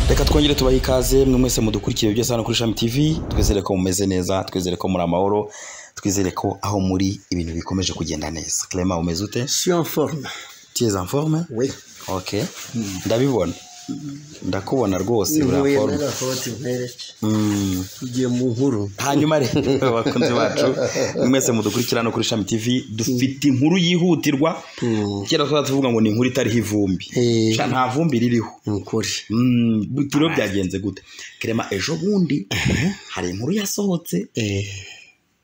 reka twongere tubahe ikaze mwe mwese mudukurikiye byose hano kuri shami tivi twizere ko mumeze neza twizere ko muri amahoro twizere ko aho muri ibintu bikomeje kugenda neza Clement umeze ute Je suis en forme. tu es en forme Oui. ok ndabibona ndakubona rwose uri en Ntuye forme n'agakoti nkwereke. Mm. Tugiye mu nkuru. hanyuma rero abakunzi bacu mwese mudukurikira hano kuri shami tivi dufite inkuru yihutirwa kera twaba tuvuga ngo ni inkuru itariho ivumbi Eh. Sha, nta vumbi ririho Ni ukuri. Mm, gute rero byagenze gute kerema ejo bundi hari inkuru yasohotse Eh.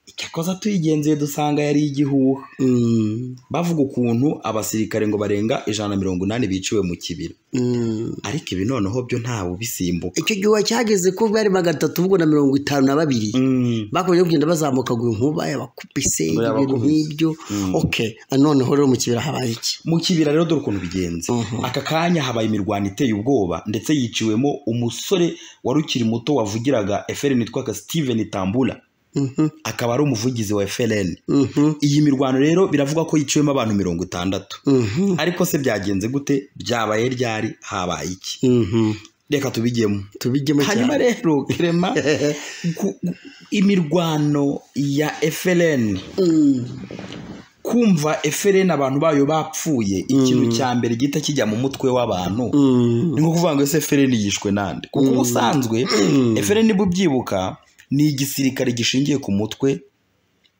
icyakoza tuyigenzuye dusanga yari igihuha Mm. bavuga ukuntu abasirikare ngo barenga ijana na mirongo inani biciwe mu kibira Mm. ariko ibi noneho byo ntawe ubisimbuka Icyo gihuha cyageze ko bari magatatu ubwo na mirongo itanu na babiri. Mm, bakomeje kugenda bazamuka ngo inkuba yabakubise Inkuba ibintu yabakubise. nk'ibyo Mm. okay noneho rero mu kibira habaye iki mu kibira rero dore ukuntu bigenze Mhm. aka kanya habaye imirwano iteye ubwoba ndetse yiciwemo umusore wari ukiri muto wavugiraga efereni witwaga steven tambura Mhm, akaba ari umuvugizi wa efereni mhm, iyi mirwano rero biravugwa ko yiciwemo abantu mirongo itandatu mhm, ariko se byagenze gute byabaye ryari habaye iki mhm. reka tubijyemo tubijyemo hanyuma cyane rero kerema ku- imirwano ya efereni Mm, kumva efereni abantu bayo bapfuye ikintu Mm. cya mbere gihita kijya mu mutwe w'abantu mm, ni nko kuvuga ngo ese efereni yishwe nande kuko Mm. ubusanzwe Mm. efereni niba ubyibuka ni igisirikare gishingiye ku mutwe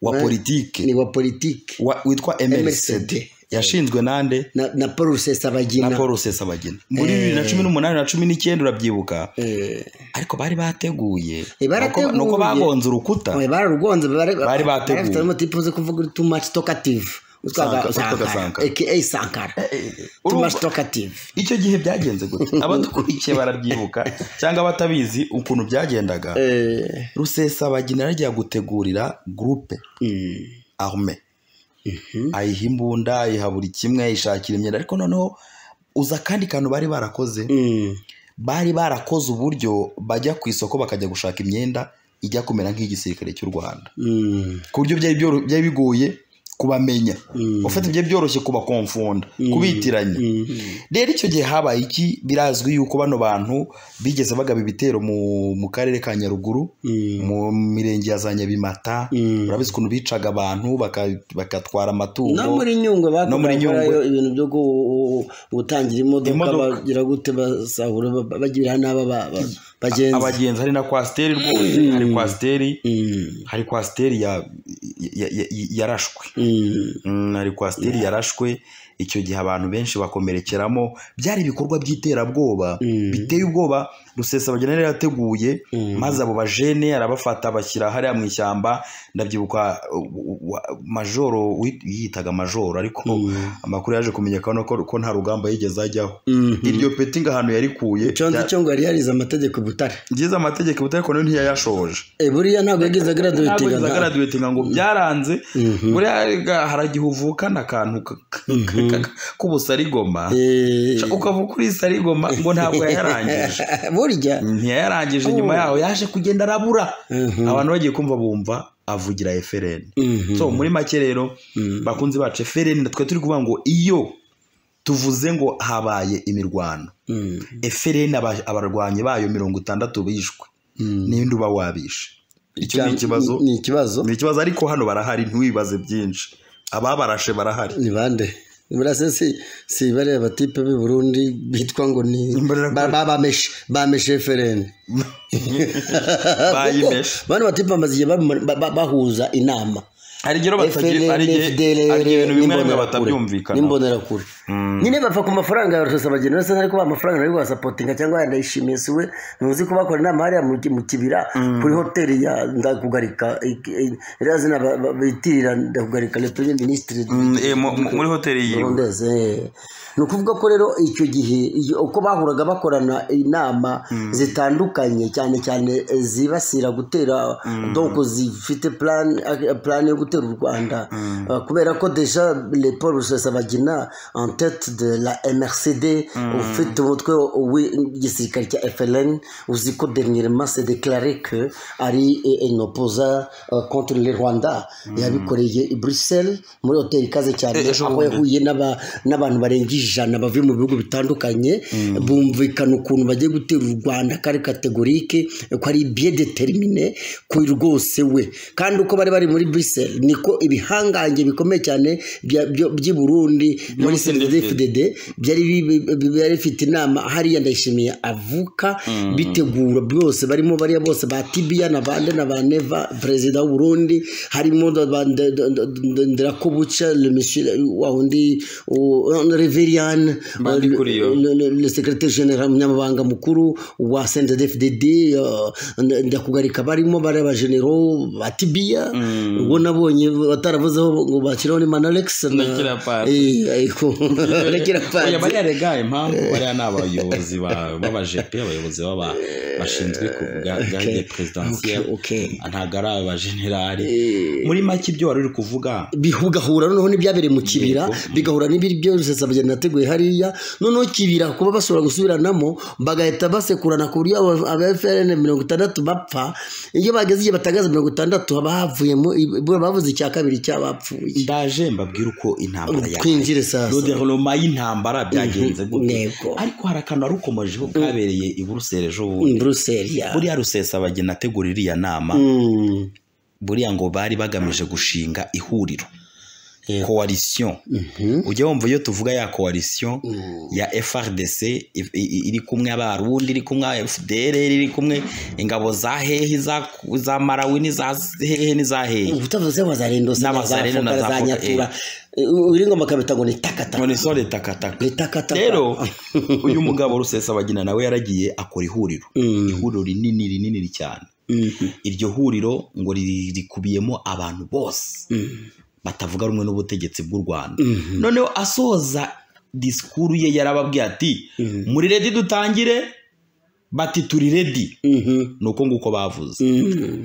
wa Wa- politike ni wa politiki wa- witwa mrcd MRCD. yashinzwe nande na, na paul rusesabagina na paul rusesabagina muri bibiri na cumi n'umunani na cumi n'icyenda urabyibuka Eh, ariko bari bateguye Eh, barateguye. Nuko- nuko bagonze urukuta oya, bararugonze Bari bateguye. motipuze kuvuga uri tumach tokative Sankara, utwaga Sankara. aka sankara urumva- tumach tokative icyo gihe byagenze gute abadukurikiye barabyibuka cyangwa abatabizi ukuntu byagendaga rusesabagina yajya gutegurira gurupe arme ayiha imbunda ayiha buri kimwe ayishakira imyenda ariko noneho uza akandi kantu bari barakoze bari barakoze uburyo bajya ku isoko bakajya gushaka imyenda ijya kumera nk'igisirikare cy'u rwanda ku buryo byari byoro- byari bigoye kubamenya ufite ibyo byoroshye kubakomfunda kubitiranya rero icyo gihe habaye iki birazwi yuko bano bantu bigeze bagaba ibitero mu, mu karere ka nyaruguru mu mirenge ya za nyabimata Mm. urabizi ukuntu bicaga abantu baka- bakatwara amatungo no muri nyungwe No muri bakorayo Nyungwe. ibintu byo gu- gutangira imodoka Imodoka. bagira gute basahura ba- ba- bagira n'aba ba- ba- bagenzi abagenzi hari na kwasiteri rwose hari kwasiteri Mm, hari kwasiteri ya- ya- ya- ya- yarashwe mm, Mm, hari kwasiteri yarashwe icyo gihe abantu benshi bakomerekeramo byari ibikorwa by'iterabwoba Mm. biteye ubwoba rusesabagina yari yarateguye Mm. maze abo bajene arabafata bashyira hariya mu ishyamba ndabyibuka u- u- wa- majoro wi- yitaga majoro ariko Mm. amakuru yaje kumenyekana ko, ko nta rugamba yigeze ajyaho Mhm. iryo peti ngo ahantu yarikuye cyo nzi bya- cyo ngo yari yarize amategeko i butare ngize amategeko butari ko nayo ntiyayashoje Eh, buriya ntabwo yagize ntabwo agaraduwetinga zagaraduwetinga ngo byaranze buriya ga- hari igihe uvukana akantu ka- ka- ka- k'ubusarigoma Ca- ukavuga uri sarigoma ngo ntabwo yayarangije burya ntiyayarangije nyuma yaho yaje kugenda arabura abantu bagiye kumva bumva avugira efereni Mhm. so muri make rero bakunzi bacu efereni twe turi kuvuga ngo iyo tuvuze ngo habaye imirwano Mm, efereni aba- abarwanyi bayo mirongo itandatu bishwe mm. ninde uba wabishe icyo ni ikibazo ni ikibazo ni ikibazo ariko hano barahari ntiwibaze byinshi ababarashe barahari ni bande burase si si bariya batipe b'i Burundi bitwa ngo ni Imbaraga- ba- ba- bameshe bameshe FRN Bayimeshe. bano batipe bamaze igihe bamara- ba- ba- bahuza inama hari igihe rero batagira- hari igihe- FDLR, hari igihe ibintu bimwe na bimwe n'imbonerakure, batabyumvikana n'imbonerakure nyine bapfa ku mafaranga barasasa bagenda basa ariko ba mafaranga nari wasapotinga cyangwa yanayishimiye siwe ntuzi ko bakora inama hariya mu ki- mu kibira kuri hoteli ya ndakugarika ririya zina ba- ba- bitirira ndakugarika le premier ministre du- muri hoteli yiwe Rondeze. ni ukuvuga ko rero icyo gihe iyo- uko bahuraga bakorana inama zitandukanye cyane cyane eh, zibasira gutera donko zifite plan plan yo gutera u Rwanda Eh, kubera ko deja le Paul Rusesabagina en tête de la MRCD, ufite umutwe w'igisirikare cya FLN, uzi ko dernièrement s'est déclaré que ari un opposant euh, contre le Rwanda yabikoreye i Bruxelles muri hoteli ikaze cyane Eh, ejo aho bundi. yahuye n'aba- n'abantu barenga ijana bavuye mu bihugu bitandukanye bumvikana ukuntu bagiye gutera u Rwanda ko ari kategorike ko ari bien déterminé ko rwose we kandi uko bari bari muri Bruxelles niko ibihangange bikomeye cyane bya- byo- by'i Burundi muri CNDD. CNDD dede byari bi- bi- bi- byari bifite inama hariya ndayishimiye avuka bitegura byose barimo bariya bose ba tibiya na bande na ba neva perezida w'u Burundi harimo da- ba- nda- nda- nda- ndirakobuca le monsieur wa wundi reverian Mbandikuriyo. le, le, le secrétaire général umunyamabanga mukuru wa CNDD-FDD uh, nda- ndakugarika barimo bari abagenero ba tibiya ubwo nabonye bataravuzeho ngo bashyiraho ni manalex na Na Kirapasi. Eh, ariko rekera Oya, panze bariya rega impamvu bariya ni abayobozi ba- b'abajepe abayobozi b'aba- bashinzwe kuvuga garde Okay, presidentielle okay. ntabwo ari abajenerali muri make ibyo wari uri kuvuga bihugahura noneho n'ibyabereye mu kibira Yego. bigahura n'ibiri byo rusesabageni nateguye hariya noneho kibira kuba bashobora gusubiranamo bagahita basekurana ku buryo aba- aba FRN mirongo itandatu bapfa iyo bageze igihe batangaza mirongo itandatu haba havuyemo ibura bavuze icya kabiri cy'abapfuye ndaje mbabwire uko intambara yabaye twinjire sasa roderoma y'intambara byagenze Yego. gutyo ariko hari akantu wari ukomejeho kabereye i buruseli ejo bundi Bruxelles ya buriya rusesabageni ategura iriya nama Mm. buriya ngo bari bagamije gushinga ihuriro coalition ujya wumva iyo tuvuga ya coalition ya FRDC i- i- iri kumwe abarundi iri kumwe FDR iri kumwe ingabo za hehe za za Malawi ni za hehe ni za hehe ubutavuze ngo zarendo N'abazarendo na za za Foka, nyatura uringoma kabita ngo ni takata none so leta kataka ni takata rero uyu mugabo rusesabagina nawe yaragiye akora ihuriro ihuriro rinini rinini cyane iryo huriro ngo riri- rikubiyemo abantu bose batavuga rumwe n'ubutegetsi bw'u rwanda noneho asoza disikuru ye yarababwiye ati muri redi dutangire bati turi redi ni uko nguko bavuze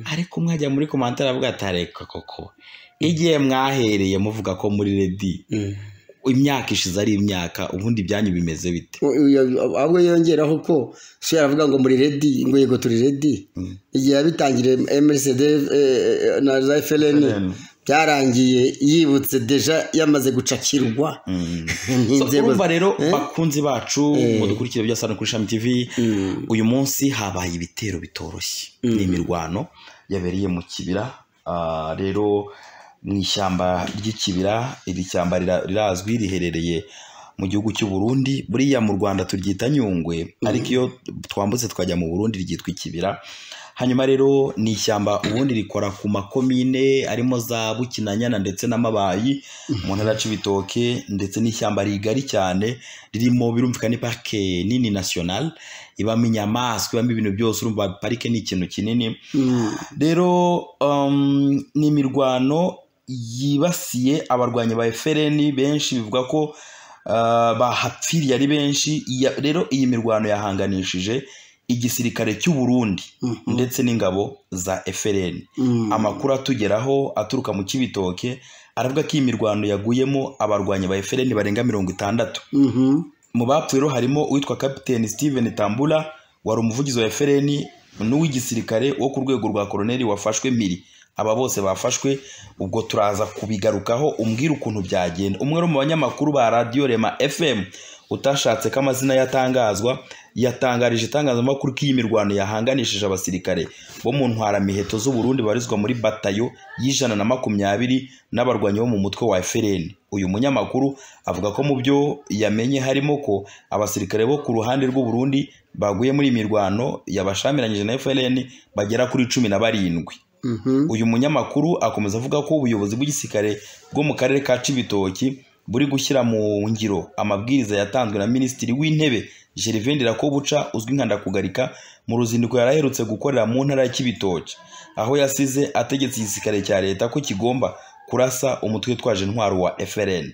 ariko mwajya muri komantari avuga ati areka koko igihe mwahereye muvuga ko muri redi imyaka ishize ari imyaka ubundi ibyanyu bimeze bite ahubwo yongeraho ko so yaravuga ngo muri redi ngo yego turi redi igihe yabitangiriye mrcd eh, na za fln byarangiye yibutse deja yamaze gucakirwa Mm. So, n'inzego urumva rero bakunzi bacu mudukurikire bya sano kuri Shami TV uyu munsi habaye ibitero bitoroshye ni imirwano yabereye mu kibira Ah, rero mu ishyamba ry'ikibira iri shyamba rira- rirazwi riherereye mu gihugu cy'u Burundi buriya mu Rwanda turyita Nyungwe ariko iyo twambutse tukajya mu Burundi ryitwa ikibira hanyuma rero ni ishyamba ubundi rikora ku makomine arimo za Bukinanyana ndetse n'amabayi mu ntara ya Cibitoke ndetse n'ishyamba rigari cyane ririmo birumvikana ni parike nini national ibamo inyamaswa ibamo ibintu byose urumva parike ni ikintu kinini Mm. rero um, ni imirwano yibasiye abarwanyi ba FLN benshi bivuga ko uh, bahapfiriye ari benshi Ya- rero iyi mirwano yahanganishije igisirikare cy'u Burundi Mhm. ndetse n'ingabo za FLN Mm. amakuru atugeraho aturuka mu kibitoke aravuga ko iyi mirwano yaguyemo abarwanyi ba FLN barenga mirongo itandatu Mhm. mu bapfuye rero harimo uwitwa kapiteni steven tambula wari umuvugizi wa FLN n'uw'igisirikare wo ku rwego rwa koroneri wafashwe mpiri aba bose bafashwe ubwo turaza kubigarukaho umbwira ukuntu byagenda umwe wo mu banyamakuru ba radiyo rema fm utashatse ko amazina yatangazwa yatangarije itangazamakuru ko iyi mirwano yahanganishije abasirikare bo mu ntwaramiheto z'uburundi babarizwa muri batayo y'ijana na makumyabiri n'abarwanyi bo mu mutwe wa FLN uyu munyamakuru avuga ko mu byo yamenye harimo ko abasirikare bo ku ruhande rw'uburundi baguye muri iyi mirwano yabashamiranyije na FLN bagera kuri cumi na barindwi Mhm. uyu munyamakuru akomeza avuga ko ubuyobozi bw'igisirikare bwo mu karere ka Cibitoki buri gushyira mu ngiro amabwiriza yatanzwe na minisitiri w'intebe Gervais Ndirakobuca uzwi nka Ndakugarika mu ruzinduko yari aherutse gukorera mu ntara ya Cibitoki aho yasize ategetse igisirikare cya leta ko kigomba kurasa umutwe witwaje intwaro wa FLN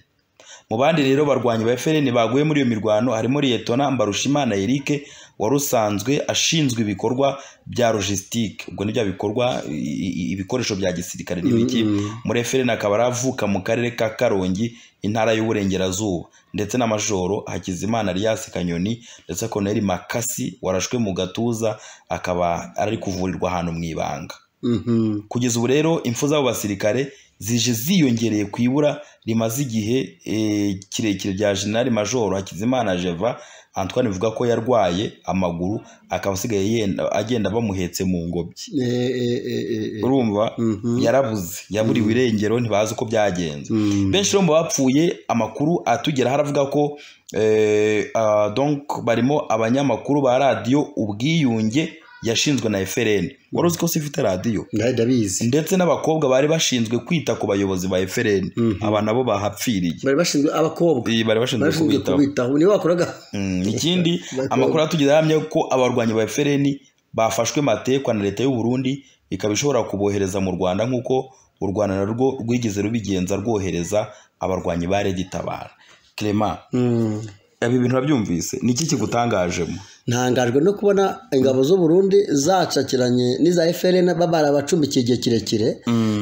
mu bandi rero barwanyi ba FLN baguye muri iyo mirwano harimo Liyetona Mbarushimana Eric wari usanzwe ashinzwe ibikorwa bya logisitike ubwo ni bya bikorwa i- i- ibikoresho bya gisirikare n'ibiki mureferi akaba aravuka mu karere ka karongi intara y'uburengerazuba ndetse na majoro hakizimana Elias kanyoni ndetse koneri makasi warashwe mu gatuza akaba ari kuvurirwa ahantu mu ibanga Mhm. kugeza ubu rero impfu z'abo basirikare zije ziyongereye ku ibura rimaze igihe eh, kirekire rya jenerali majoro hakizimana jeva antoine bivuga ko yarwaye amaguru akaba asigaye yenda- agenda bamuhetse mu ngobyi Eh, eh, eh, eh, eh. urumva Mhm. yarabuze yaburiwe irengero ntibazi uko byagenze Mm. benshi rero mu bapfuye amakuru atugeraho aravuga ko eh, ah, donc barimo abanyamakuru ba radiyo ubwiyunge yashinzwe na FRN wari uzi ko si ifite radiyo Ndahari ndabizi ndetse n'abakobwa bari bashinzwe kwita ku bayobozi ba FRN aba nabo bahapfiriye bari bashinzwe abakobwa Iyi bari bashinzwe bari bashinzwe kubitaho kubitaho niwe wakoraga Mm, ikindi Bakobwa. amakuru atugeze ahamya ko abarwanyi ba FRN bafashwe matekwa na leta y'u Burundi ikaba ishobora kubohereza mu Rwanda nk'uko u Rwanda narwo rwigeze rubigenza rwohereza abarwanyi ba Red Tabara Clement Mm. ibi bintu urabyumvise ni iki kigutangajemo ntangajwe no kubona ingabo z'u Burundi zacakiranye n'iza FRN babara abacumbikiye igihe kirekire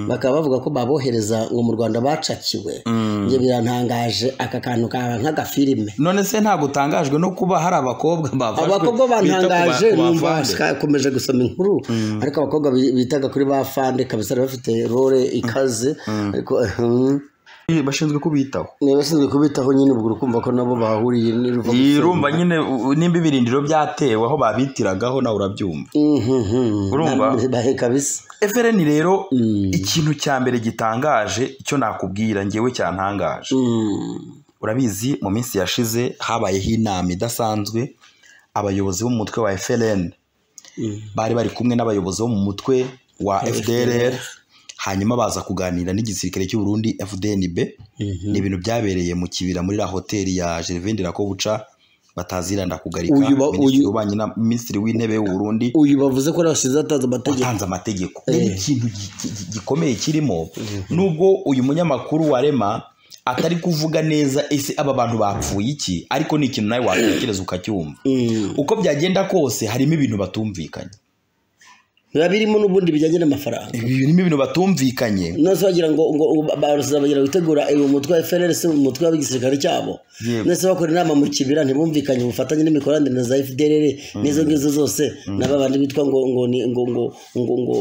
bakaba bavuga ko babohereza ngo mu Rwanda bacakiwe njye birantangaje aka kantu kaba nk'agafilime none se ntabwo utangajwe no kuba hari abakobwa bafashwe abakobwa bita ku ba- bantangaje ku numva bafande? komeje gusoma inkuru ariko abakobwa bi- bitaga kuri ba fande kabisa bari bafite role ikaze ariko hmm, bashinzwe kubitaho niba bashinzwe kubitaho nyine ubwo ukumva ko nabo bahuriye n'iruva irumva nyine u- nimba ibirindiro byatewe aho babitiragaho nawe urabyumva Urumva? baheka bisa FRN rero ikintu cya mbere gitangaje icyo nakubwira ngewe cyantangaje Mm. urabizi mu minsi yashize habayeho inama idasanzwe abayobozi bo mu mutwe wa FRN bari bari kumwe n'abayobozi bo mu mutwe wa FDLR hanyuma baza kuganira n'igisirikare cy'u Burundi FDNB ni ibintu byabereye mu kibira muri la hoteli ya Gervais Ndirakobuca bataziranda kugarika Uyu ba- Minisitiri uyu- w'ububanyi na- Minisitiri w'intebe w'u Burundi uyu bavuze ko bashize atanze amategeko watanze amategeko rero ikintu gi- gi- gi- gikomeye kirimo nubwo uyu munyamakuru wa rema atari kuvuga neza ese aba bantu bapfuye iki ariko ni ikintu nawe watekereza ukacyumva Mm. uko byagenda kose harimo ibintu batumvikanye biba birimo n'ubundi bijyanye n'amafaranga Ibi birimo ibintu batumvikanye nose wagira ngo ngo barusaba bagira gutegura uyu mutwe wa FRL se umutwe w'igisirikare cyabo Yego. nese bakora inama mu kibira ntibumvikanye ubufatanye n'imikoranire na za FDLR n'izo ngizo zose n'aba bandi bitwa ngo ngo ni- ngo ngo ngo ngo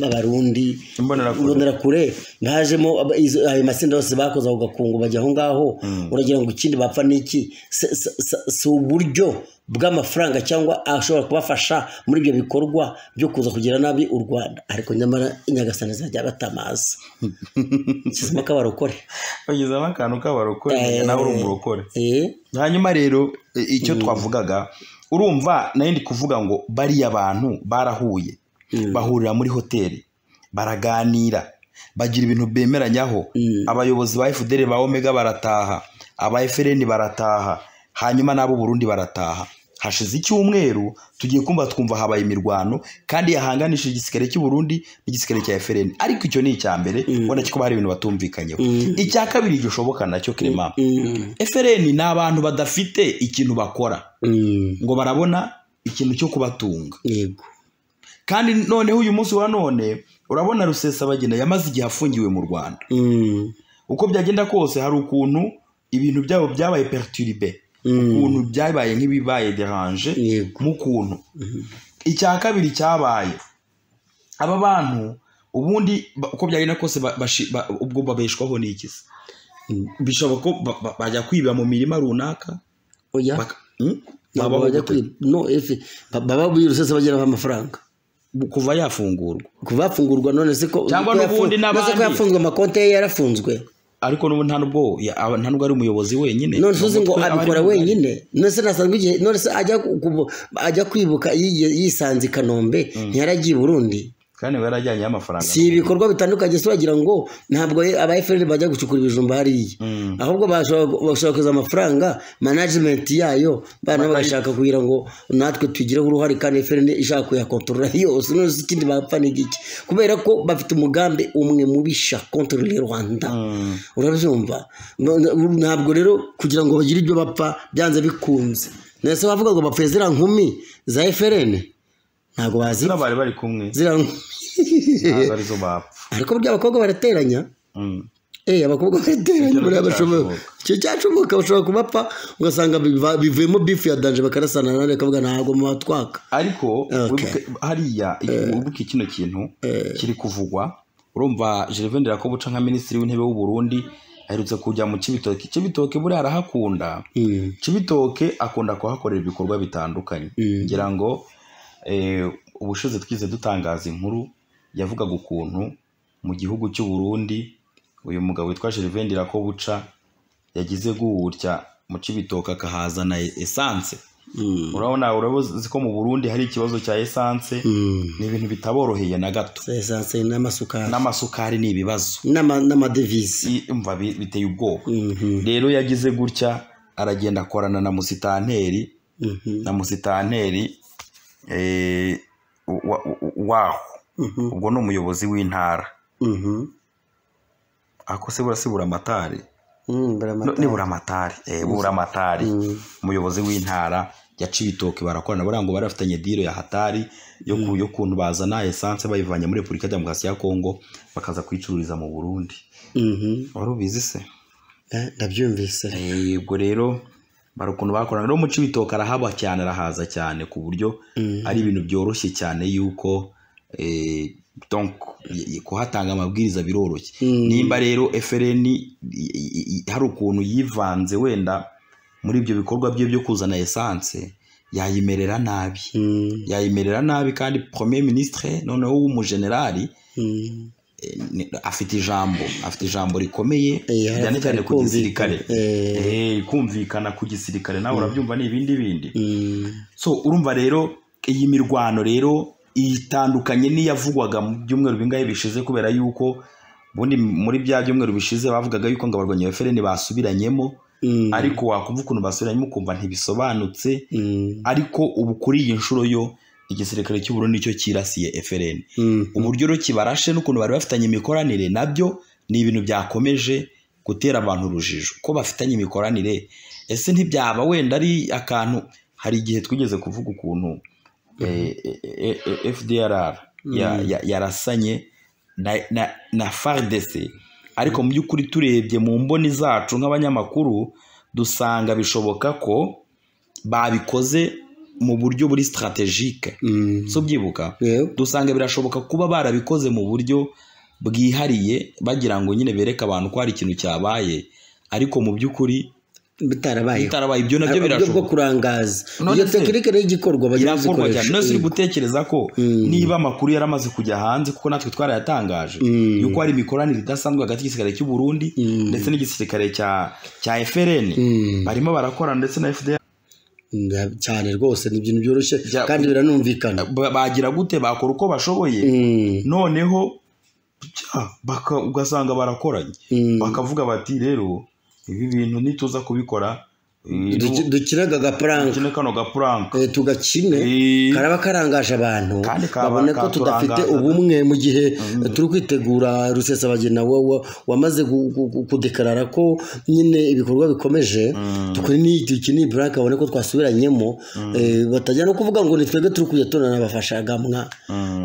abarundi Imbonerakure. imbonerakure bajemo aba- izo- ayo matsinda yose bakoze ako gakungu bajya aho ngaho uragira ngo ikindi bapfa n'iki Se- se- se- si uburyo bw'amafaranga cyangwa ashobora kubafasha muri ibyo bikorwa byo kuza kugira nabi u rwanda ariko nyamara nyagasani izajya batamaza kizima k'abarokore bagezamo akantu k'abarokore Eh. nawe uri umurokore eh hanyuma rero i- icyo twavugaga urumva nayo ndi kuvuga ngo bariya bantu barahuye bahurira muri hoteli baraganira bagira ibintu bemeranyaho abayobozi ba FDL ba Omega barataha aba FRN barataha hanyuma n'abo Burundi barataha hashize icyumweru tugiye kumva twumva habaye imirwano kandi yahanganishije igisirikare cy'u Burundi n'igisirikare cya FRN ariko icyo ni icya mbere ubona ko hari ibintu batumvikanyeho icya kabiri gishoboka nacyo Clement FRN ni abantu badafite ikintu bakora Mm. ngo barabona ikintu cyo kubatunga yego kandi noneho uyu munsi wa none urabona rusesabagina yamaze igihe afungiwe mu rwanda Mm. uko byagenda kose hari ukuntu ibintu byabo byabaye perturbe ukuntu byabaye nk'ibibaye deranje Yego. mu kuntu icya kabiri cyabaye aba bantu ubundi ba- uko byagenda kose ba- bashi- ba- ubwo babeshwaho n'iki se bishobora ko ba- ba- bajya kwiba mu mirima runaka oya baka- Hmm? ntabwo Babaho bajya gute? kuri no efe ba- baba bwiruse se bagera amafaranga kuva yafungurwa kuva yafungurwa none se ko Cyangwa ko n'ubundi yafu- n'abandi. none se ko yafunzwe amakonti ye yarafunzwe ariko n'ubu nta nubwo ya- aba- nta nubwo ari umuyobozi wenyine none se uzi ngo Umutwe aba ari abikora mugari. wenyine none se nasanzwe igihe none se ajya ku- ku- ajya kwibuka yiye- yisanze i kanombe ntiyaragiye i burundi kandi we yarajyanyeho amafaranga si ibikorwa bitandukanye se wagira ngo ntabwo ye- aba FRL bajya gucukura ibijumba hariya ahubwo bashobora bashobora kuza amafaranga management yayo bana bagashaka kugira ngo natwe tugireho uruhare kandi FRL ishaka kuyakontorora yose none se ikindi bapfa ni iki kubera ko bafite umugambi umwe mubisha kontorora Rwanda urabyumva No- no- ntabwo rero kugira ngo bagire ibyo bapfa byanze bikunze ndetse bavuga ngo bapfuye ziriya nkumi za eferene ntabwo bazi zino bari bari kumwe ziriya nkumi ntabwo arizo bapfa ariko burya abakobwa barateranya Mm. Eh, abakobwa barateranye Ibyo buriya bashobora ntibyashoboka. icyo cyacumuka bashobora kubapfa ugasanga biva- bivuyemo bifu ya danje bakarasana none bakavuga ntabwo mubatwaka ariko Okay. wibuke- hariya wibuke kino kintu kiri kuvugwa urumva gervain rakobuca nka minisitiri w'intebe w'u burundi aherutse kujya mu kibitoke kibitoke buriya arahakunda Mm. kibitoke akunda kuhakorera ibikorwa bitandukanye Mm. ngira ngo eh, ubushize twize dutangaza inkuru yavugaga ukuntu mu gihugu cy'u Burundi uyu mugabo witwa gervain rakobuca yagize gutya mu kibitoke akahazana esanse Mm. urabona urabuzi ko mu burundi hari ikibazo cya esanse Mm. ni ibintu bitaboroheye na gato Za esanse n'amasukari n'amasukari ni ibibazo n'ama- n'amadevisi I- umva bi- biteye ubwoba Mhm. rero yagize gutya aragenda akorana na musitanteri Mhm. na musitanteri eh, wa- wa- waho Mhm. ubwo ni umuyobozi w'intara Mhm. ako se burasi buramatari Mm, baramatara. ni buramatari eh, buramatari Mm. umuyobozi w'intara ya Cibitoke barakorana buriya ngo barafitanye diro ya hatari yo ku- yo kuntu bazana esanse bayivanye muri Repubulika ya Demokarasi ya Kongo bakaza kuyicururiza mu Burundi Mhm. wari ubizi se Eh, ndabyumvise Eh, ubwo rero bari ukuntu bakorana rero mu Cibitoke arahaba cyane arahaza cyane ku buryo Mm. ari ibintu byoroshye cyane yuko eh, donc y- y- kuhatanga amabwiriza biroroshye Mm. nimba rero FRN i- i- i- hari ukuntu yivanze wenda muri ibyo bikorwa bye byo kuzana esanse yayimerera nabi Mm. yayimerera nabi kandi premier ministre noneho w'umujenerali Mm. eh, ni- afite ijambo afite ijambo rikomeye Eh, cyane cyane ku kumvikana. gisirikare Eh. Eh, kumvikana ku gisirikare nawe urabyumva ni ibindi bindi Mm. so urumva rero iyi mirwano rero itandukanye n'iyavugwaga mu byumweru bingahe bishize kubera yuko ubundi muri bya byumweru bishize bavugaga yuko ngo abarwanya efereni basubiranyemo Mm. ariko wakumva ukuntu basubiranyemo ukumva ntibisobanutse Mm. ariko ubu kuri iyi nshuro yo igisirikare cy'u Burundi nicyo kirasiye efereni Mm. uburyo rero kibarashe n'ukuntu bari bafitanye imikoranire nabyo ni ibintu byakomeje gutera abantu urujijo ko bafitanye imikoranire ese ntibyaba wenda ari akantu hari igihe twigeze kuvuga ukuntu eh, eh, eh, FDRR ya- ya- yarasanye na- na- na FARDC ariko mu by'ukuri turebye mu mboni zacu nk'abanyamakuru dusanga bishoboka ko babikoze mu buryo buri strategike Mm. so byibuka Yego. dusanga birashoboka kuba barabikoze mu buryo bwihariye bagira ngo nyine bereke abantu ko hari ikintu cyabaye ariko mu by'ukuri bitarabayeho bitarabaye ibyo nabyo Hari uburyo bwo birashoboka kurangaza None iyo se- tekinike nayo igikorwa bagenda birakorwa cyane bazikoresha none siri Eh, gutekereza ko niba amakuru yari amaze kujya hanze kuko natwe twarayatangaje Mm. yuko hari imikoranire idasanzwe hagati y'igisirikare cy'u Burundi Mm. ndetse n'igisirikare cya cya FRN Mm. barimo barakorana ndetse na FDR mm, cyane rwose ni ibintu byoroshye Bya- kandi biranumvikana ba- bagira gute bakora uko bashoboye Mm. noneho bya, baka- ugasanga barakoranye Mm. bakavuga bati rero ibi bintu nituza kubikora eh, Duki- dukinaga agafaranga dukine kano gapuranka Eh, tugakine Eh. karaba karangaje abantu Kandi kaba- babone ko tudafite katurangaza. ubumwe mu gihe turi kwitegura rusesabagina wa- wa- wamaze gu- gu- gu- kudekarara ko nyine ibikorwa bikomeje dukore n'iyi- iki ni burake babone ko twasubiranyemo eh, batajya no kuvuga ngo ni twebwe turi kuyatonana bafasha gamwa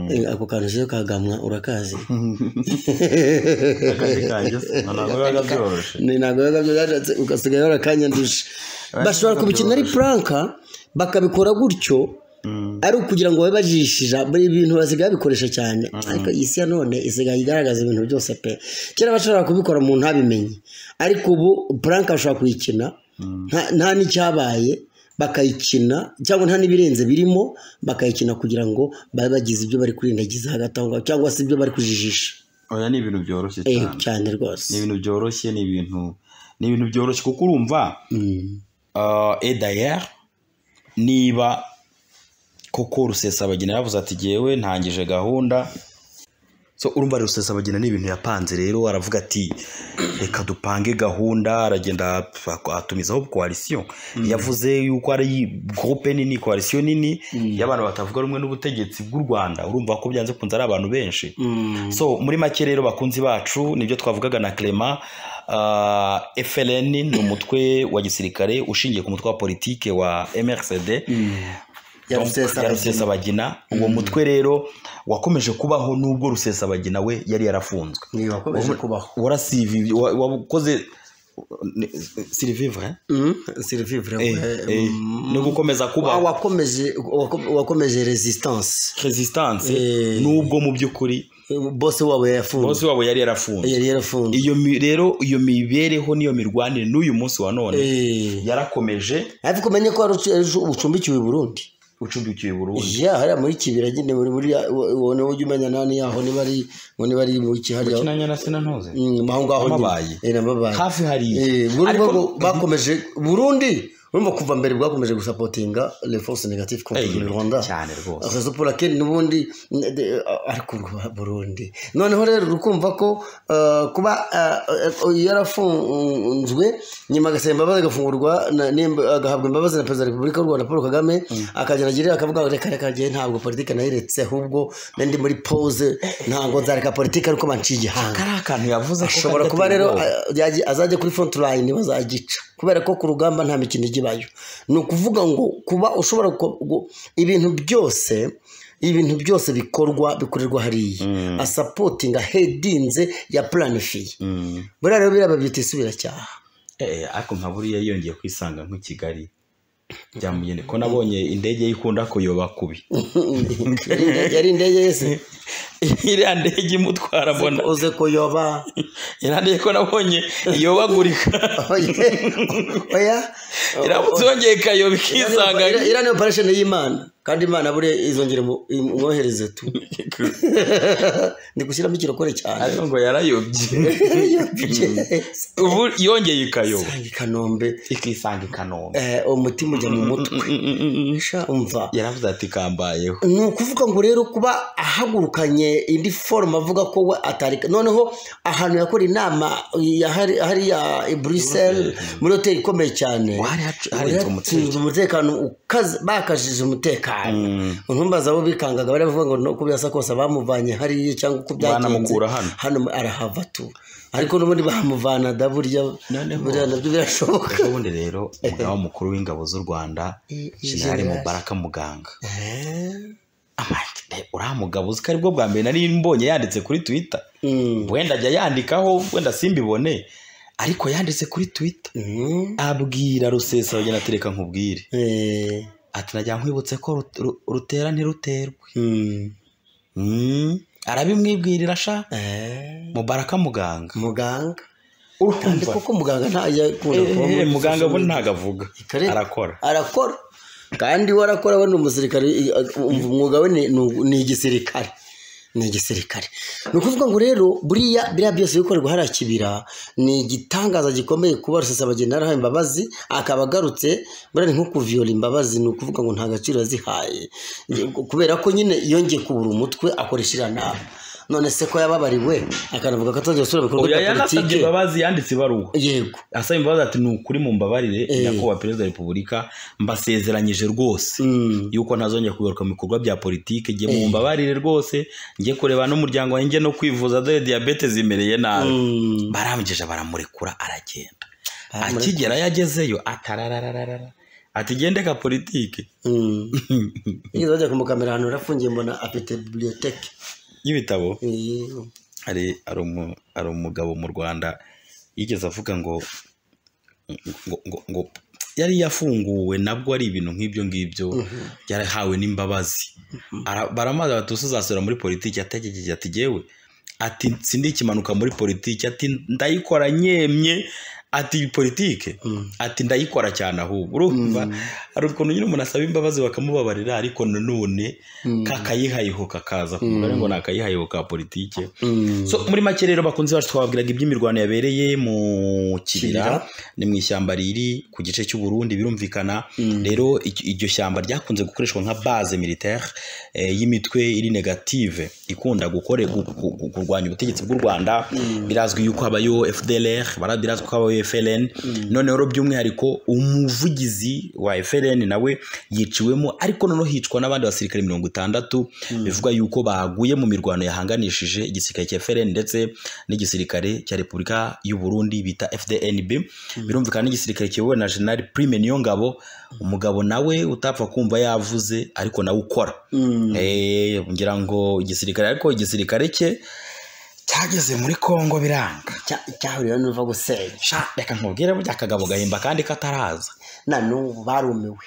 Eh, ako kantu siyo ka gamwa urakazi byoroshye Ni ntabwo biba byarashatse ugasigaye warakanyanduje bashobora kubikina ari puranka bakabikora gutyo ari ukugira ngo babe bajishija buri bintu basigaye babikoresha cyane ariko iyi si ya none isigaye igaragaza ibintu byose pe kera bashobora kubikora umuntu ntabimenye ariko ubu puranka bashobora kuyikina nta- nta n'icyabaye bakayikina cyangwa nta n'ibirenze birimo bakayikina kugira ngo babe bagize ibyo bari kurindagiza hagati aho ngaho cyangwa se ibyo bari kujijisha oya ni ibintu byoroshye Eh, cyane cyane rwose ni ibintu byoroshye ni ibintu ni ibintu byoroshye kuko urumva Mm. edayeri niba koko rusesabagina yavuze ati jyewe ntangije gahunda so urumva rusesabagina ni ibintu yapanze rero aravuga ati reka dupange gahunda aragenda atumizaho koalisiyo yavuze yuko ari gurupe nini koalisiyo nini y'abantu batavuga rumwe n'ubutegetsi bw'u rwanda urumva ko byanze kunze ari abantu benshi so muri make rero bakunzi bacu nibyo twavugaga na clement FLN ni umutwe wa gisirikare ushingiye ku mutwe wa politike wa MRCD ya rusesabagina uwo mutwe rero wakomeje kubaho n'ubwo rusesabagina we yari yarafunzwe wakomeje kubaho warasivi wakoze sirivivre sirivivre no gukomeza kubaho wakomeje wakomeje resistance resistance n'ubwo mu by'ukuri bose wabo yafunze bose wabo yari yarafunze yari yarafunze iyo mi- rero iyo mibereho n'iyo mirwanire n'uyu munsi wa none Eh. yarakomeje ariko umenye ko hari ucu- ejo ucumbikiwe i burundi ucumbikiwe burundu ya hariya muri kibira nyine muri muri ubona ujya umenya nani yaho niba ari ngo niba ari mu kihariya kinanya na sinantuze Mm, aho ngaho Amabaye. nyine. Eh, n'amabaye. hafi hariya Eh, Burundi Ariko- bwo bakomeje burundi urumva kuva mbere bwakomeje gusapotinga les forces négatives contre Eh, le Rwanda cyane rwose. akazo pour laquelle n'ubundi n- de- ariko urwa burundi noneho rero urukumva ko eh, kuba eh, eh, yarafunzwe nyuma agasaba imbabazi agafungurwa na- n'imba- agahabwa imbabazi na perezida wa repubulika y'u rwanda paul kagame akagera agira akavuga ngo reka reka jyewe ntabwo politike nayiretse ahubwo nari ndi muri pose ntabwo nzareka politike ariko banciye igihanga kari akantu yavuze ko ashobora kajya kuba rero atera ubwoba. a- yajya- azajya kuri front line bazagica kubera ko ku rugamba nta mikino igibayo ni ukuvuga ngo kuba ushobora ku- gu- ibintu byose ibintu byose bikorwa bikorerwa hariya asapotinga hedinze ya planifiye Mm. buriya rero biraba byita isubiracyaha Eh, ariko nka buriya yongeye kwisanga nk'i kigali byamugende ko nabonye indege ye ikunda kuyoba kubi Yari- yari indege yese iriya ndege imutwara mbona uze kuyoba iriya ndege ko nabonye iyobagurika oya iramutse yongeye ikayoba ikisanga iriya iriya ni operation y'imana kandi imana buriya izongera imu- imwohereze tu ni gushyiramo ikirokore cyane ariko ngo yarayobye ubu yongeye ikayoba Usanga i kanombe ikisanga i kanombe eh, umutima ujya mu mutwe Sha, umva yaravuze ati kambayeho ni ukuvuga ngo rero kuba ahagurukanye indi forume avuga ko we atari noneho ahantu yakora inama ya hari- hariya i buruseli muri hoteli ikomeye cyane Hari hacu- hari Bari umutekano. hatsinze umutekano ukaze- bakajije umutekano ntumbaza abo bikangaga bari bavuga ngo no uko byasa kose abamuvanye hariya cyangwa uko byagenze Banamukura hano. hano arahava tu ariko n'ubundi bamuvana da burya Noneho- burya nabyo birashoboka ubundi rero umugaba mukuru w'ingabo z'u rwanda jenerali mubaraka muganga Amande, uriya mugabo uzi ko aribwo bwa mbere nari mbonye yanditse kuri twitter Mm. wenda ajya yandikaho wenda simbibone ariko yanditse kuri twitter Mm. abwira rusesabagina ati reka nkubwire Eh. ati najya nkwibutse ko ru- ru- rutera ntiruterwe Mm. Mm, arabimwibwirira sha Eh. mubaraka muganga muganga kandi urumva koko muganga ntajya akunda kuba Eh, muri muganga social we media. ntago avuga Kare. arakora arakora kandi we arakora we ni umusirikare i- a- umva umwuga we ni- ni ugu- ni igisirikare ni igisirikare ni ukuvuga ngo rero buriya biriya byose bikorerwa hariya kibira ni igitangaza gikomeye kuba rusesabagina yarahaye imbabazi akaba agarutse buriya ni nko kuviyora imbabazi ni ukuvuga ngo nta gaciro yazihaye kubera ko nyine yongeye kubura umutwe akoresha iriya nama none se ko yababariwe akanavuga ko atazajya asubira mu bikorwa oya bya yanasabye politiki imbabazi yanditse ibaruwa yego asaba imbabazi ati ni ukuri mu mbabarire nyakubahwa perezida wa repubulika mbasezeranyije rwose Mm. yuko ntazongera kugaruka mu bikorwa bya politiki ngiye mu mbabarire rwose ngiye kureba n'umuryango wanjye no kwivuza dore diyabete zimereye nabi barambyeje baramurekura aragenda Baramureka- akigera yagezeyo atararararara ati gende ka politiki Mm. Nigeze bajya kumukamera ahantu yarafungiye mbona afite bibliyoteke y'ibitabo Eh, hari hari umu- hari umugabo mu rwanda yigeze avuga ngo ngo, ngo, ngo yari yafunguwe nabwo ari ibintu nk'ibyo ngibyo yarahawe n'imbabazi Ara- baramaze bati usuzasubira muri politiki ategereje ati yewe ati sindikimanuka muri politiki ati ndayikora nyemye ati politike ati ndayikora cyane ahubwo urumva hari ukuntu nyine umuntu asaba imbabazi bakamubabarira ariko nanone kakayihayeho kakaza ku mugore ngo ni akayihayeho ka politike so muri make rero bakunze bacu twababwiraga iby'imirwano yabereye mu kibira ni mu ishyamba riri ku gice cy'uburundi birumvikana rero iryo shyamba ryakunze gukoreshwa nka base militaire y'imitwe iri negative ikunda kurwanya ubutegetsi bw'u rwanda birazwi yuko habayo fdlr birazwi ko habayo FLN noneho rero by'umwihariko umuvugizi wa FLN nawe yiciwemo ariko noneho hicwa n'abandi basirikare mirongo itandatu bivuga yuko baguye mu mirwano yahanganishije igisirikare cya FLN ndetse n'igisirikare cya repubulika y'u Burundi bita FDNB birumvikana n'igisirikare kiyobowe na General Prime Niyongabo umugabo nawe utapfa kumva yavuze ariko nawe ukora eh ngira ngo igisirikare ariko igisirikare cye cyageze muri congo biranga cyahuriyeho n'uva gusenya sha reka nkubwire burya akagabo gahimba kandi kataraza na n'ubu barumiwe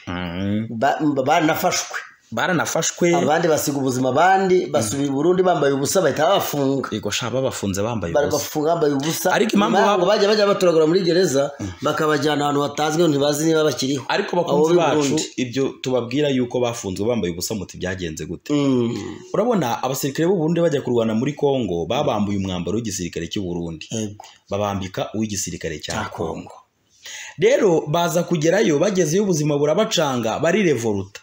baranafashwe baranafashwe abandi basiga ubuzima abandi basubira i burundi bambaye ubusa bahita babafunga yego sha babafunze bambaye ubusa barabafunga bambaye ubusa Ariko impamvu Nyuma yaho baba- bajya bajya baturagura muri gereza bakabajyana ahantu hatazwi ntibazi niba bakiriho ariko Abo bakunzi b'i bacu Burundi. ibyo tubabwira yuko bafunzwe bambaye ubusa muti byagenze gute Mm. urabona abasirikare b'u Burundi bajya kurwana muri congo babambuye umwambaro w'igisirikare cy'u Burundi Yego. babambika uw'igisirikare Cya cya Congo. congo rero baza kugerayo bagezeyo ubuzima burabacanga barirevoluta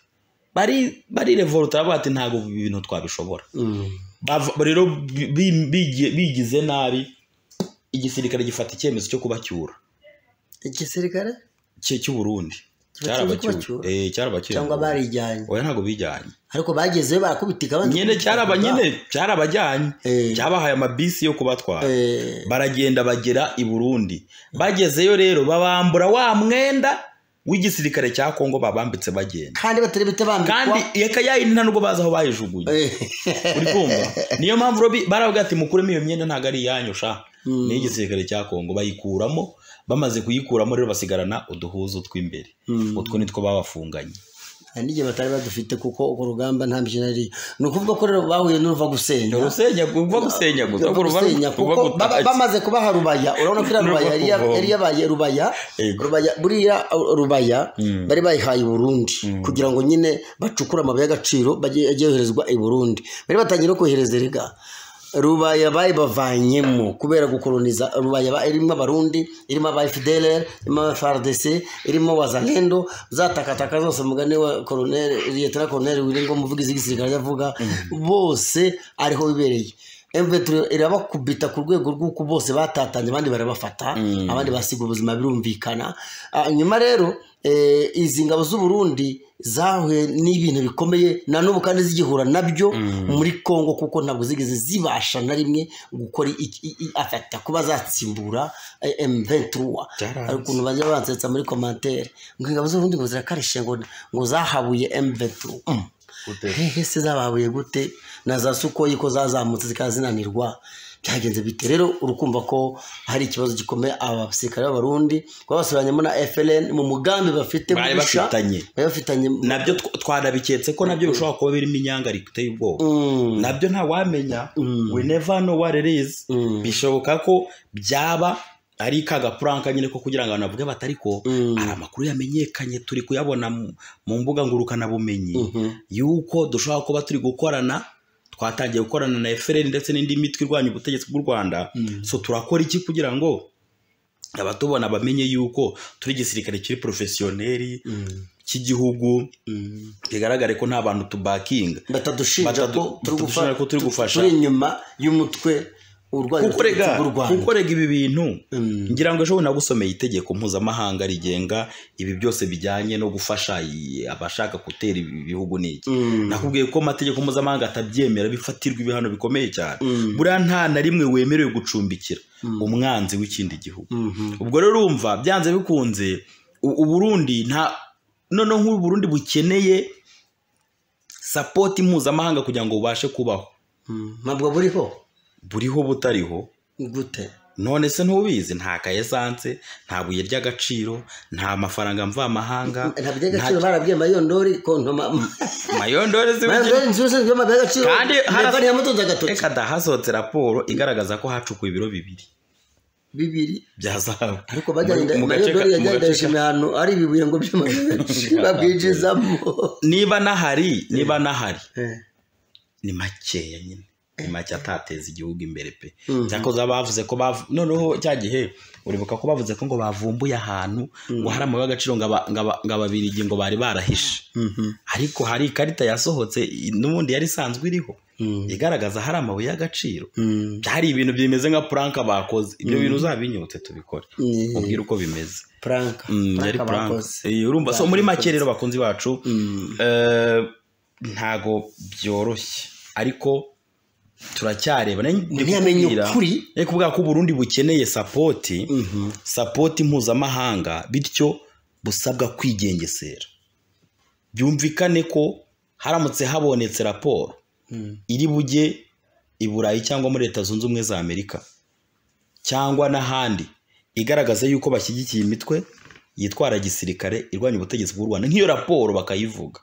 bari barirevoluta baravuga bati ntabwo ibi bintu twabishobora Mm. Bava- rero bi- bi- bigi- bigize nabi igisirikare gifata icyemezo cyo kubacyura igisirikare cye cy'u Burundi Kiba kiri kubacyura? cyarabacyuye eh cyarabacyuye cyangwa barijyanye oya ntabwo bijyanye ariko bagezeyo barakubitika abandi nyine cyaraba nyine cyarabajyanye Eh. cyabahaye amabisi yo kubatwara Eh, baragenda bagera i Burundi bagezeyo rero babambura wa mwenda w'igisirikare cya Kongo babambitse bagenda kandi batari bite bambikwa kandi reka yayindi nta nubwo bazi aho bayijugunye Eh, uri kumva niyo mpamvu rero bi- baravuga ati mukuremo iyo myenda ntabwo ari iyanyu sha ni igisirikare cya Kongo bayikuramo bamaze kuyikuramo rero basigarana uduhuzo tw'imbere utwo nitwo babafunganye hari n'igihe batari badufite kuko urwo rugamba nta mikino yari ni ukuvuga ko rero bahuye n'uruva gusenya urusenya uva gusenya gusa Urwo uva gusenya kuko gutashya. baba- bamaze kubaha rubaya urabona ko iriya N'urwo rubaya yari ya- kuvoma. yari yabaye rubaya Yego. rubaya buriya rubaya bari bayihaye i burundi kugira ngo nyine bacukure amabuye y'agaciro bajye ajye yoherezwa i burundi bari batangiye no kohereza erega rubaya bayibavanyemo kubera gukoloniza rubaya ba- irimo abarundi irimo aba fdlr irimo aba frdc irimo wazalendo zatakataka zose mugani wa colonel liyetona colonel wiringo umuvugizi w'igisirikare avuga bose ariho bibereye mv irabakubita ku rwego rw'uko bose batatanye abandi barabafata abandi basiga ubuzima birumvikana Ah, nyuma rero eh, izi ngabo z'uburundi zahuye n'ibintu bikomeye na n'ubu kandi zigihura nabyo muri congo kuko ntabwo zigeze zibasha na rimwe gukora iki- i- i- afata kuba zatsimbura eh, m23 Byaranze. hari ukuntu bajya bansetsa muri komantere ngo ingabo z'uburundi ngo zirakarishe ngo ngo zahabuye m23 Mm. hehe se zababuye gute na za sukoyi ko zazamutse zikaba zinanirwa byagenze bite rero urukumva ko hari ikibazo gikomeye abasirikare b'abarundi babasubiranyemo na FLN mu mugambi bafite Bari mubisha. bafitanye. bari bafitanye nabyo tw- twarabiketse ko nabyo bishobora kuba birimo inyangariko iteye ubwoba Mm. nabyo ntawamenya we never know what it is bishoboka ko byaba ari ka gapuranka nyine ko kugira ngo abantu bavuge bati ariko hari amakuru yamenyekanye turi kuyabona mu- mu mbuga ngurukanabumenyi yuko dushobora kuba turi gukorana twatangiye gukorana na FLN ndetse n'indi mitwe irwanya ubutegetsi bw'u Rwanda so turakora iki kugira ngo abatubona bamenye yuko turi igisirikare kiri porofesiyoneri cy'igihugu bigaragare ko nta bantu tubakinga batadushinja Batadu- ko turi batadushinja gufa- ko turi gufasha. turi inyuma y'umutwe urwanya kuko rega ubutegetsi bw'u Rwanda. kuko rega ibi bintu Mm. ngira ngo ejo bundi nagusomeye itegeko mpuzamahanga rigenga ibi byose bijyanye no gufasha i- abashaka gutera ibi bihugu n'iki nakubwiye ko amategeko mpuzamahanga atabyemera bifatirwa ibihano bikomeye cyane buriya nta na rimwe wemerewe gucumbikira umwanzi w'ikindi gihugu ubwo rero urumva byanze bikunze u- uburundi nta noneho nk'ubu Burundi bukeneye sapoti mpuzamahanga kugira ngo bubashe kubaho Mm. ntabwo buriho buriho butariho gute none se ntubizi nta kaye esanse nta buye ry'agaciro nta mafaranga mvamahanga nta by'agaciro barabwiye mayondori kontoma mayondore mayondori ziwugira nziza zibyo by'agaciro Kandi mbega haras- ntiyamutunze agatoki reka da hasohotse raporo igaragaza ko hacukuwe ibiro bibiri bibiri bya zahabu ariko bajyanye Mu- mu nayo gace ka- dore mu yajyanye gace ka- ndayishimiye ahantu ari ibibuye ngo by'amashanyarazi babwinjizamo niba nahari niba nahari Eh, ni makeya nyine ni make atateza igihugu imbere pe Mhm. cyakoze bavuze ko bavu noneho cya gihe uribuka ko bavuze ko ngo bavumbuye ahantu ngo hari amabuye y'agaciro ngo aba- ngo aba- ngo ababirigi ngo bari barahishe mhm, ariko hari ikarita yasohotse i- n'ubundi yari isanzwe iriho mhm, igaragaza hari amabuye y'agaciro mhm. hari ibintu bimeze nka puranka bakoze ibyo bintu uzabinyutse tubikore Eh, ubwire uko bimeze Frank Mm, yari Frank puranka abakoze. Eh, urumva so muri make Bakoze. rero bakunzi bacu Mm, eh, ntago byoroshye ariko turacyarebana ntiyamenye ukuri ariko kubera ko uburundi bukeneye sapoti Mhm. sapoti mpuzamahanga bityo busabwa kwigengesera byumvikane ko haramutse habonetse raporo Mm. iri bujye i burayi cyangwa muri leta zunze ubumwe za amerika cyangwa n'ahandi igaragaza yuko bashyigikiye imitwe yitwara gisirikare irwanya ubutegetsi bw'u rwanda nk'iyo raporo bakayivuga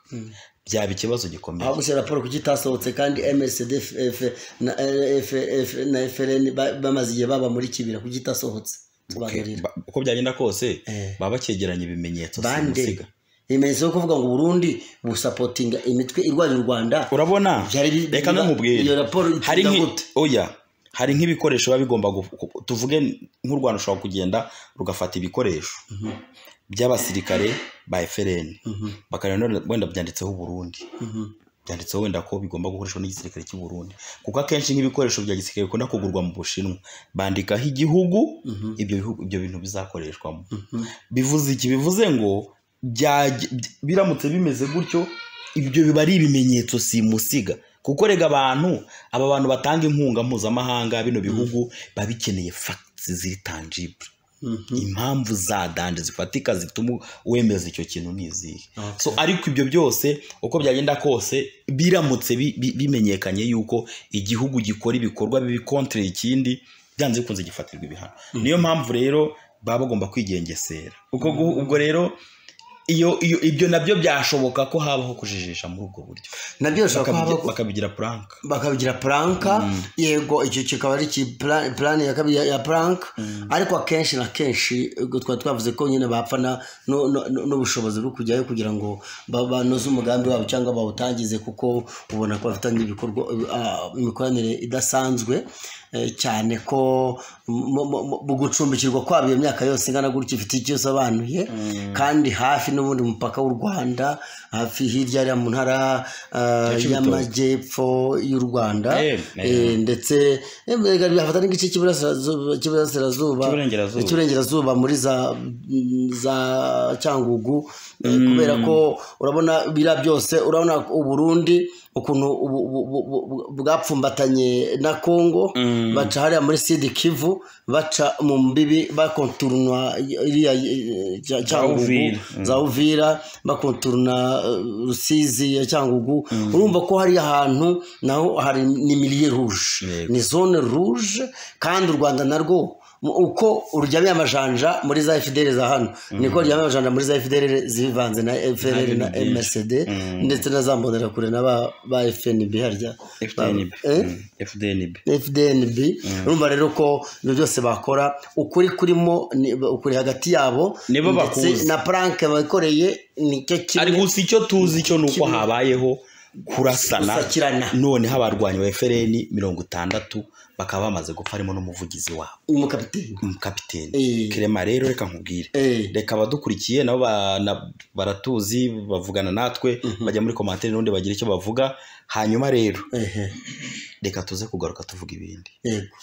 byaba ikibazo gikomeye aho gusa raporo kuki itasohotse kandi msdf na rff na frn ba- bamaze igihe baba muri kibira kuki itasohotse Okay, tubagarira ba- uko byagenda kose Eh. baba bakegeranya ibimenyetso si bande umusiga. ibimenyetso yo kuvuga ngo burundi busapotinga imitwe irwanya u rwanda urabona Byari bi- reka biba- nkubwire iyo raporo itinda hari nk'i- gute? oya hari nk'ibikoresho biba bigomba gu- ku- tuvuge nk'u rwanda ushobora kugenda rugafata ibikoresho by'abasirikare ba FRN bakareba none wenda byanditseho Burundi byanditseho wenda ko bigomba gukoreshwa n'igisirikare cy'u Burundi kuko akenshi nk'ibikoresho bya gisirikare bikunda kugurwa mu Bushinwa bandikaho igihugu ibyo bihugu- ibyo bintu bizakoreshwamo bivuze iki bivuze ngo byaj- by- biramutse bimeze gutyo ibyo biba ari ibimenyetso simusiga kuko rega abantu aba bantu batanga inkunga mpuzamahanga bino bihugu biba bikeneye facts ziri tangible impamvu za danje zifatika zituma wemeza icyo kintu ni izihe Okay. so ariko ibyo byose uko byagenda kose biramutse bi- bi- bimenyekanye yuko igihugu gikora ibikorwa bibikontire ikindi byanze bikunze gifatirwa ibihano niyo mpamvu rero baba bagomba kwigengesera ubwo gu- ubwo rero iyo iyo ibyo nabyo byashoboka ko habaho kujijisha muri ubwo buryo nabyo bishobora kuba Bakabigira- habaho- bakabigira puranka bakabigira puranka yego icyo kikaba ari iki plan- plan ya kabiri ya- ya puranka ariko akenshi na kenshi ubwo twari twavuze ko nyine bapfa na- no- no- no- n'ubushobozi bwo kujyayo kugira ngo ba- banoze umugambi wabo cyangwa bawutangize kuko ubona ko bafitanye ibikorwa ah, imikoranire idasanzwe eh, cyane ko mu- mu- mu- mu gucumbikirwa kwabo iyo myaka yose ingana gutya ifite icyo isobanuye kandi hafi n'ubundi mupaka w'u rwanda hafi hirya hariya mu ntara ah, Ya Cibitoke. y'amajyepfo y'u rwanda Eh, eh. Eh, ndetse eh, mbega bihafata n'igice cy'iburasirazuba- cy'iburasirazuba Cy'iburengerazuba. cy'iburengerazuba muri za za cyangugu eh, kubera ko urabona biriya byose urabona uburundi ukuntu ubu- ubu- ubu- ubu- bwapfumbatanye na congo baca hariya muri sidi kivu baca mu mbibi bakonturunwa iriya eh, Cya- Uvira. cyangugu za uvira bakonturuna eh, rusizi ya cyangugu urumva ko hari ahantu naho hari ni miliye ruje Yego. ni zone ruje kandi u rwanda narwo mu- uko uryamiye amajanja muri za fdr za hano niko ryamiye amajanja muri za fdr zivanze na frr na byinshi. msd ndetse na za mbonerakure na ba- ba fnb harya FDNB Eh? Mm, FDNB fdnb urumva rero ko ibyo byose bakora ukuri kurimo ni- ukuri hagati yabo Nibo ndetse bakuzi. na puranke bakoreye nicyo ari kimwe gusa icyo tuzi cyo ni uko habayeho kurasana Gusakirana. noneho abarwanyi ba efereni mirongo itandatu bakaba bamaze gupfa harimo n'umuvugizi wabo umukapiteni umukapiteni Eh. kirema rero reka nkubwire Eh. reka abadukurikiye nabo ba- na- baratuzi bavugana natwe bajya muri komantere n'ubundi bagira icyo bavuga hanyuma rero Ehe, reka tuze kugaruka tuvuga ibindi yego